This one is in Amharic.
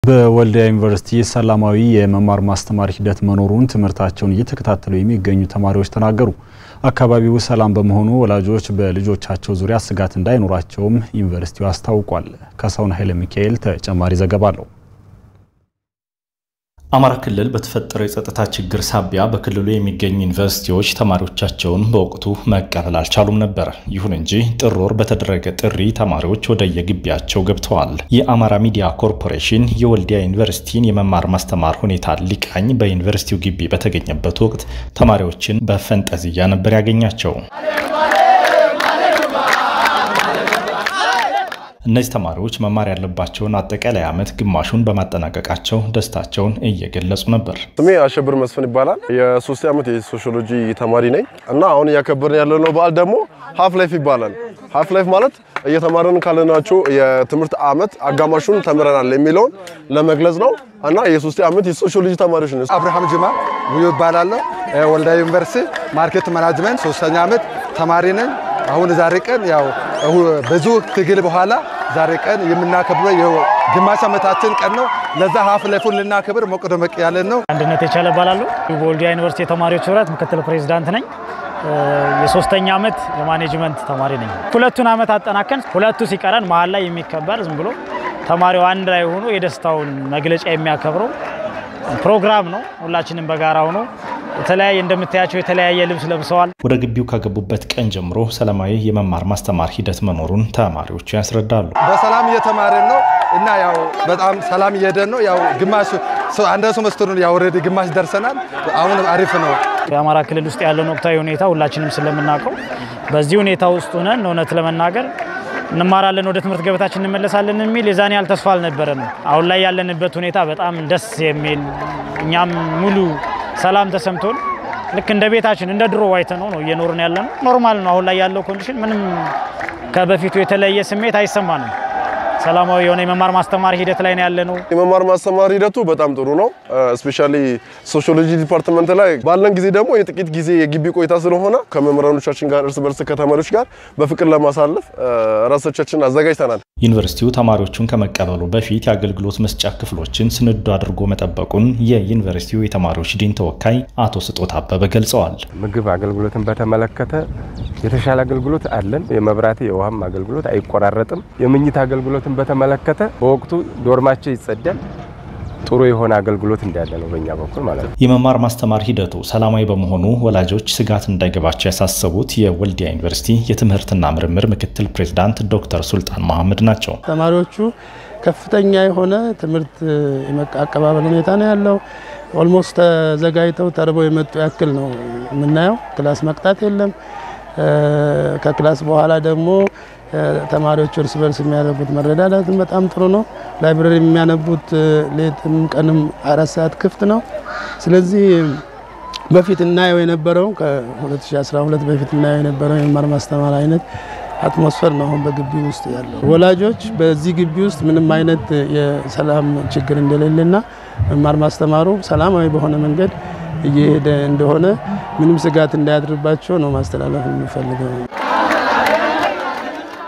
በወልዲያ ዩኒቨርሲቲ ሰላማዊ የመማር ማስተማር ሂደት መኖሩን ትምህርታቸውን እየተከታተሉ የሚገኙ ተማሪዎች ተናገሩ። አካባቢው ሰላም በመሆኑ ወላጆች በልጆቻቸው ዙሪያ ስጋት እንዳይኖራቸውም ዩኒቨርሲቲው አስታውቋል። ካሳሁን ኃይለ ሚካኤል ተጨማሪ ዘገባ አለው። አማራ ክልል በተፈጠረው የጸጥታ ችግር ሳቢያ በክልሉ የሚገኙ ዩኒቨርሲቲዎች ተማሪዎቻቸውን በወቅቱ መቀበል አልቻሉም ነበር። ይሁን እንጂ ጥር ወር በተደረገ ጥሪ ተማሪዎች ወደ የግቢያቸው ገብተዋል። የአማራ ሚዲያ ኮርፖሬሽን የወልዲያ ዩኒቨርሲቲን የመማር ማስተማር ሁኔታ ሊቃኝ በዩኒቨርሲቲው ግቢ በተገኘበት ወቅት ተማሪዎችን በፈንጠዝያ ነበር ያገኛቸው። እነዚህ ተማሪዎች መማር ያለባቸውን አጠቃላይ ዓመት ግማሹን በማጠናቀቃቸው ደስታቸውን እየገለጹ ነበር። ስሜ አሸብር መስፍን ይባላል። የሶስት ዓመት የሶሺዮሎጂ ተማሪ ነኝ እና አሁን እያከበርን ያለነው በዓል ደግሞ ሀፍ ላይፍ ይባላል። ሀፍ ላይፍ ማለት እየተማርን ካለናቸው የትምህርት ዓመት አጋማሹን ተምረናል የሚለውን ለመግለጽ ነው እና የሶስት ዓመት የሶሺዮሎጂ ተማሪዎች ነው። አብርሃም ጅማ ውዩ ይባላለሁ። ወልዲያ ዩኒቨርሲቲ ማርኬት ማናጅመንት ሶስተኛ ዓመት ተማሪ ነኝ። አሁን ዛሬ ቀን ያው ብዙ ትግል በኋላ ዛሬ ቀን የምናከብረው የግማሽ ዓመታችን ቀን ነው። ለዛ ሀፍ ላይፉን ልናከብር ሞቅ ደመቅ ያለን ነው። አንድነት የቻለ እባላለሁ። በወልዲያ ዩኒቨርሲቲ የተማሪዎች ህብረት ምክትል ፕሬዚዳንት ነኝ። የሶስተኛ ዓመት የማኔጅመንት ተማሪ ነኝ። ሁለቱን ዓመት አጠናከን ሁለቱ ሲቀረን መሀል ላይ የሚከበር ዝም ብሎ ተማሪው አንድ ላይ ሆኖ የደስታውን መግለጫ የሚያከብረው ፕሮግራም ነው። ሁላችንም በጋራ ሆኖ የተለያየ እንደምታያቸው የተለያየ ልብስ ለብሰዋል። ወደ ግቢው ከገቡበት ቀን ጀምሮ ሰላማዊ የመማር ማስተማር ሂደት መኖሩን ተማሪዎቹ ያስረዳሉ። በሰላም እየተማርን ነው እና ያው በጣም ሰላም እየሄደን ነው። ያው ግማሽ አንድ ሴሜስተሩን ያው ኦልሬዲ ግማሽ ደርሰናል። አሁን አሪፍ ነው። የአማራ ክልል ውስጥ ያለውን ወቅታዊ ሁኔታ ሁላችንም ስለምናውቀው በዚህ ሁኔታ ውስጥ ሆነን እውነት ለመናገር እንማራለን ወደ ትምህርት ገበታችን እንመለሳለን የሚል የዛን ያህል ተስፋ አልነበረንም። አሁን ላይ ያለንበት ሁኔታ በጣም ደስ የሚል እኛም ሙሉ ሰላም ተሰምቶን ልክ እንደ ቤታችን እንደ ድሮ ዋይተ ነው ነው እየኖርን ያለ ነው። ኖርማል ነው። አሁን ላይ ያለው ኮንዲሽን ምንም ከበፊቱ የተለየ ስሜት አይሰማንም። ሰላማዊ የሆነ የመማር ማስተማር ሂደት ላይ ነው ያለ ነው። የመማር ማስተማር ሂደቱ በጣም ጥሩ ነው። እስፔሻሊ ሶሺዮሎጂ ዲፓርትመንት ላይ ባለን ጊዜ ደግሞ የጥቂት ጊዜ የግቢ ቆይታ ስለሆነ ከመምህራኖቻችን ጋር እርስ በርስ ከተማሪዎች ጋር በፍቅር ለማሳለፍ ራሶቻችን አዘጋጅተናል። ዩኒቨርሲቲው ተማሪዎቹን ከመቀበሉ በፊት የአገልግሎት መስጫ ክፍሎችን ስንዱ አድርጎ መጠበቁን የዩኒቨርሲቲው የተማሪዎች ዲን ተወካይ አቶ ስጦት አበበ ገልጸዋል። ምግብ አገልግሎትን በተመለከተ የተሻለ አገልግሎት አለን። የመብራት የውሃም አገልግሎት አይቆራረጥም። የምኝት አገልግሎትን በተመለከተ በወቅቱ ዶርማቸው ይጸዳል። ጥሩ የሆነ አገልግሎት እንዳለ ነው በእኛ በኩል ማለት ነው። የመማር ማስተማር ሂደቱ ሰላማዊ በመሆኑ ወላጆች ስጋት እንዳይገባቸው ያሳሰቡት የወልዲያ ዩኒቨርሲቲ የትምህርትና ምርምር ምክትል ፕሬዚዳንት ዶክተር ሱልጣን መሐመድ ናቸው። ተማሪዎቹ ከፍተኛ የሆነ ትምህርት አቀባበል ሁኔታ ነው ያለው። ኦልሞስት ተዘጋጅተው ተርበው የመጡ ያክል ነው የምናየው። ክላስ መቅጣት የለም። ከክላስ በኋላ ደግሞ ተማሪዎች እርስ በርስ የሚያደርጉት መረዳዳትን በጣም ጥሩ ነው። ላይብረሪ የሚያነቡት ሌትም ቀንም አራት ሰዓት ክፍት ነው። ስለዚህ በፊት እናየው የነበረው ከ2012 በፊት እናየው የነበረው የመማር ማስተማር አይነት አትሞስፈር ነው አሁን በግቢ ውስጥ ያለው። ወላጆች በዚህ ግቢ ውስጥ ምንም አይነት የሰላም ችግር እንደሌለና መማር ማስተማሩ ሰላማዊ በሆነ መንገድ እየሄደ እንደሆነ ምንም ስጋት እንዳያድርባቸው ነው ማስተላለፍ የሚፈልገው።